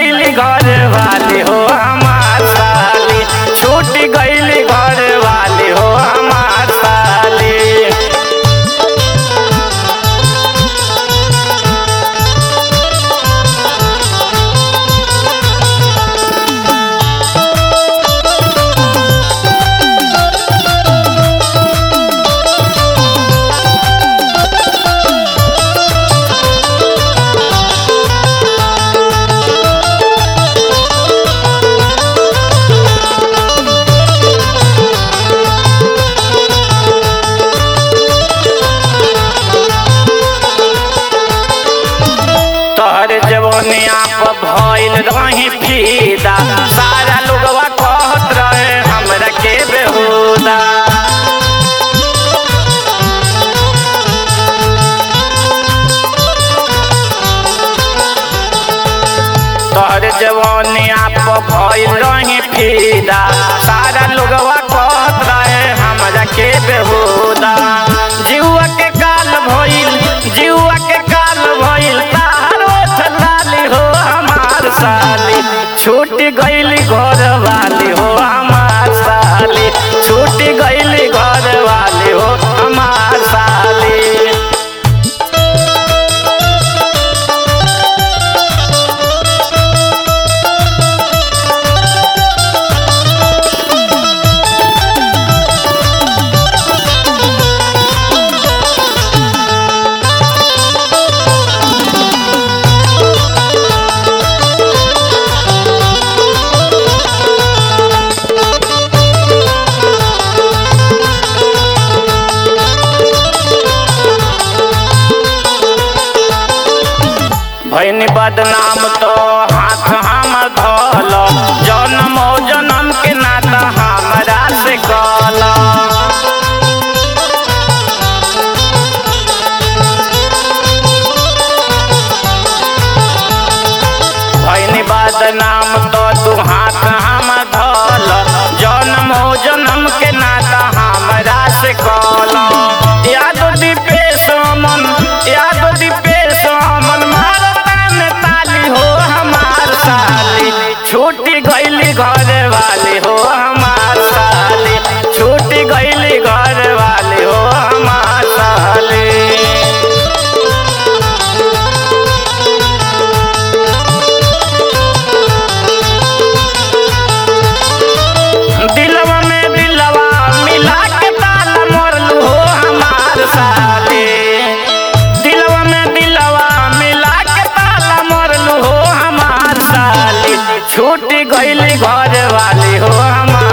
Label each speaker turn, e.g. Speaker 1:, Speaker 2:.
Speaker 1: गईली घर वाली हो हमार साली छूट गईली घर वाली हो हमार साली तोहर जवनिया पर भइल रही फीदा सारा लोगवा कहत रहे हमरा के बेहुदा तोहर जवनिया पर भइल रही फीदा सारा लोगवा कहत रहे हमरा के बेहुदा जीवा के काल भइल जीवा के काल भइल तारो लाली हो हमार साली छूट गईली घर वाली हो हमार साली छूट गईली घर वाली हो हमार साली भैनी बदनाम तो हाथ हम धोल जन्म जन्म के नाता हमरा से कल भैनी बदनाम तो तू हाथ हम धोल जन्म जन्म के नाता हमरा से कल याद दीपेश मन याद दीपेश मन मारता में ताली हो हमार साली छूटी गईली घर वाली हो हमार साली छूटी गईली घर वाली हो हमार साली दिलवा में दिलवा मिला के ताला मोरलू हो हमार साली दिलवा में दिलवा मिला के ताला मोरलू हो हमार साली छूट गईली घर वाली हो हमार